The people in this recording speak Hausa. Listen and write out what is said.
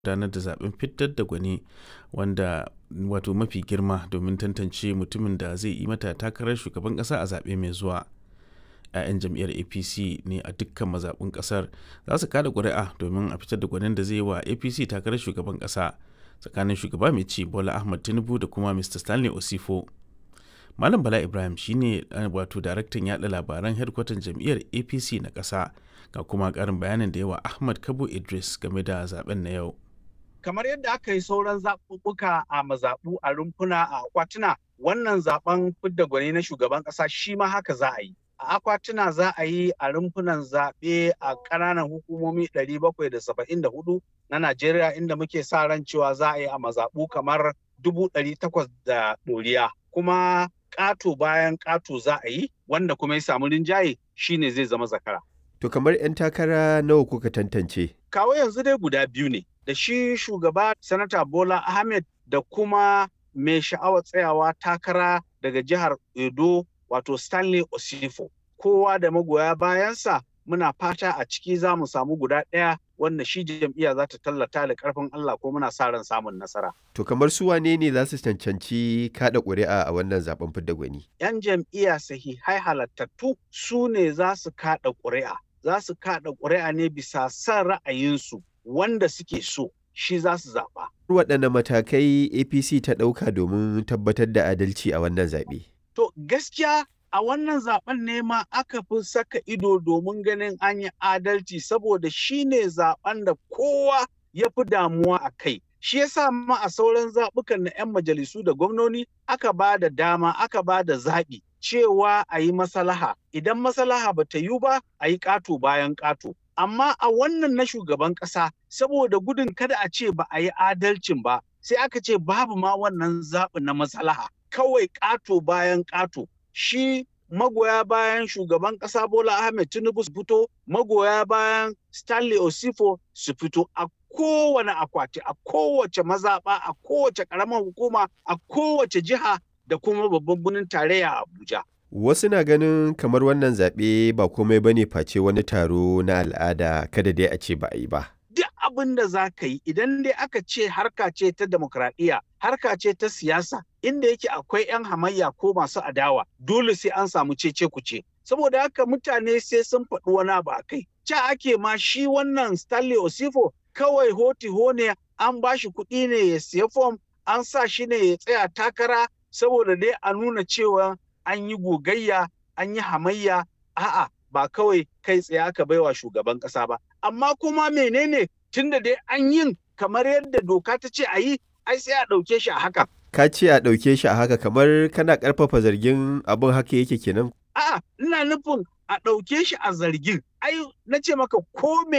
gudanar da zaben fitar da gwani wanda wato mafi girma domin tantance mutumin da zai yi mata takarar shugaban kasa a zaɓe mai zuwa. 'ya'yan jam'iyyar apc ne a dukkan mazaɓun ƙasar za su kada ƙuri'a domin a fitar da gwanin da zai yi wa apc takarar shugaban ƙasa tsakanin shugaba mai ci bola ahmad tinubu da kuma mr stanley osifo malam bala ibrahim shine wato daraktan yaɗa labaran hedkwatan jam'iyyar apc na ƙasa ga kuma ƙarin bayanin da yawa ahmad kabo idris game da zaben na yau kamar yadda aka yi sauran zaɓuɓɓuka a mazaɓu a rumfuna a akwatuna wannan zaben fidda gwani na shugaban ƙasa shi ma haka za a yi a akwatuna za a yi a rumfunan zaɓe a ƙananan hukumomi 774 na Najeriya inda muke sa ran cewa za a yi a mazaɓu kamar 800 da ɗoriya. Kuma ƙato bayan ƙato za a yi wanda kuma ya samu rinjaye shine zai zama zakara. To kamar 'yan takara nawa kuka tantance? Kawo yanzu dai guda biyu ne da shi shugaba Sanata Bola Ahmed da kuma mai sha'awar tsayawa takara daga jihar Edo wato Stanley Osifo. Kowa da magoya bayansa muna fata a ciki za mu samu guda ɗaya wanda shi jam'iyya za ta tallata da ƙarfin Allah ko muna sa ran samun nasara. To kamar su wane ne za su cancanci kaɗa ƙuri'a a wannan zaben fidda gwani? 'Yan jam'iyya sahihai halattattu su ne za su kaɗa ƙuri'a. Za su kaɗa ƙuri'a ne bisa son ra'ayinsu wanda suke so shi za su zaɓa. Waɗanne matakai APC ta ɗauka domin tabbatar da adalci a wannan zaɓe? To gaskiya a wannan zaben ne ma aka fi saka ido domin ganin an yi adalci saboda shi ne zaben da kowa ya fi damuwa a kai. Shi yasa ma a sauran zaɓukan na 'yan majalisu da gwamnoni aka ba da dama aka ba da zaɓi cewa a yi masalaha. Idan masalaha ba ta yi ba a yi ƙato bayan ƙato. Amma a wannan na shugaban ƙasa saboda gudun kada a ce ba a yi adalcin ba sai aka ce babu ma wannan zaɓi na masalaha. Kawai ƙato bayan ƙato. shi magoya bayan shugaban ƙasa Bola Ahmed Tinubu su fito, magoya bayan Stanley Osifo su fito a kowane akwati, a kowace mazaɓa, a kowace ƙaramar hukuma, a kowace jiha da kuma babban birnin tarayya Abuja. Wasu na ganin kamar wannan zaɓe ba komai ba ne face wani taro na al'ada kada dai a ce ba a yi ba. duk abin da za ka yi idan dai aka ce harka ce ta demokradiyya harka ce ta siyasa inda yake akwai 'yan hamayya ko masu adawa dole sai an samu cece kuce saboda haka mutane sai sun faɗi wani abu a kai ca ake ma shi wannan stanley osifo kawai hoti ne an ba shi kuɗi ne ya siya fom an sa shi ne ya tsaya takara saboda dai a nuna cewa an yi gogayya an yi hamayya a'a ba kawai kai tsaye aka baiwa shugaban ƙasa ba amma kuma menene tunda dai an yin kamar yadda doka ta ce a yi ai sai a ɗauke shi a haka. Ka ce a ɗauke shi a haka kamar kana ƙarfafa zargin abin haka yake kenan. A'a ina nufin a ɗauke shi a zargin ai na ce maka ko